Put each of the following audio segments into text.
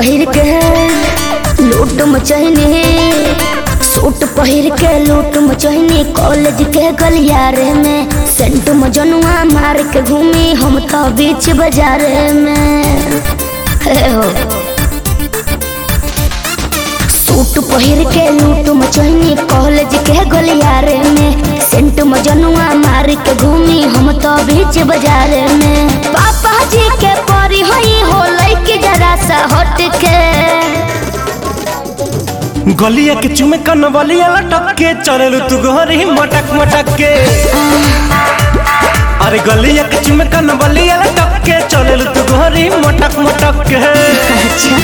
पहिर के लूट मचहनी सूट पहिर के लूट मचहनी कॉलेज के गलियारे में सेंट मजनुआ मार के घूमी हम तो बीच बाजार में हे हो सूट पहिर के लूट मचहनी कॉलेज के गलियारे में सेंट मजनुआ मार के घूमी हम तो बीच बाजार में पापा जी के परी हई हो लइके जरा सा हट के गलिया के चुमे कन बलिया लटक के चललू तू घरी मटक मटक के अरे गलिया के चुमे कन बलिया लटक के चललू तू घरी मटक मटक के अच्छा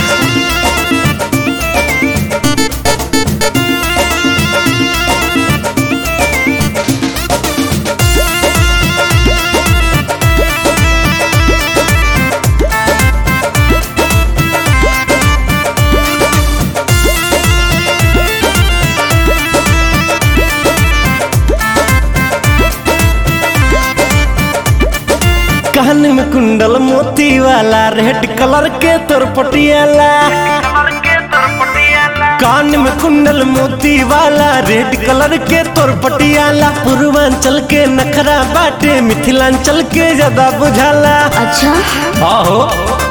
कान में कुंडल मोती वाला रेड कलर के तोर पटियाला कान में कुंडल मोती वाला रेड कलर के तोर पटियाला पूर्वांचल के नखरा बाटे मिथिलांचल के ज्यादा बुझाला अच्छा आहो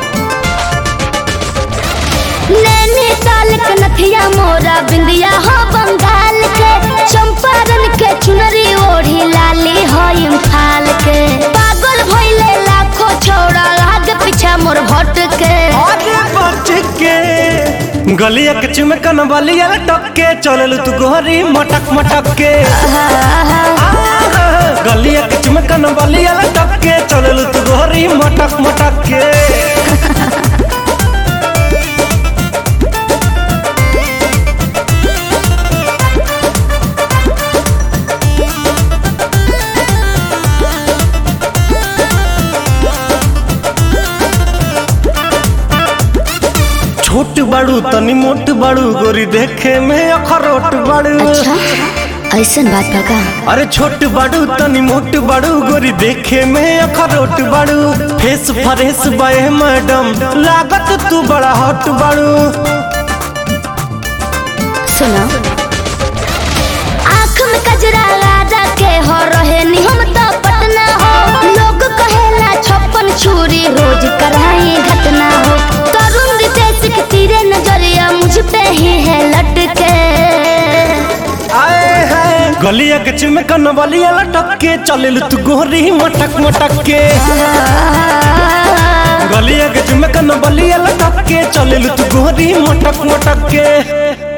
नैनीताल के नथिया मोरा बिंदिया हो बंगाल के चंपारण के चुनरी ओढ़ी लाली हो इम्फाल के पागल भइले लाखों छौड़ा लाग पीछा मोर भट के आगे बच के गलिया के चुमकन बलिया लटक के चलल तू गोहरी मटक मटक के आहा, गलिया के चुमकन बलिया लटक के चलल तू गोहरी मटक मटक के छोट बड़ू तनी मोट बड़ू गोरी देखे में अखरोट बड़ू अच्छा ऐसन बात बा का अरे छोट बड़ू तनी मोट बड़ू गोरी देखे में अखरोट बड़ू फेस फरेस बे मैडम लागत तू बड़ा हॉट बड़ू सुनो आँख में कजरा राजा के हो रहे नि हम तो पटना हो लोग कहेला छप्पन छुरी रोज कराई घटना हो तरुण रितेश के तीरे नजरिया मुझ पे ही है लटके आए है गलिया के चिमकन बलिया लटक के चलिल तू गोरी मटक मटक के गलिया के चिमकन बलिया लटक के चलिल तू गोरी मटक मटक के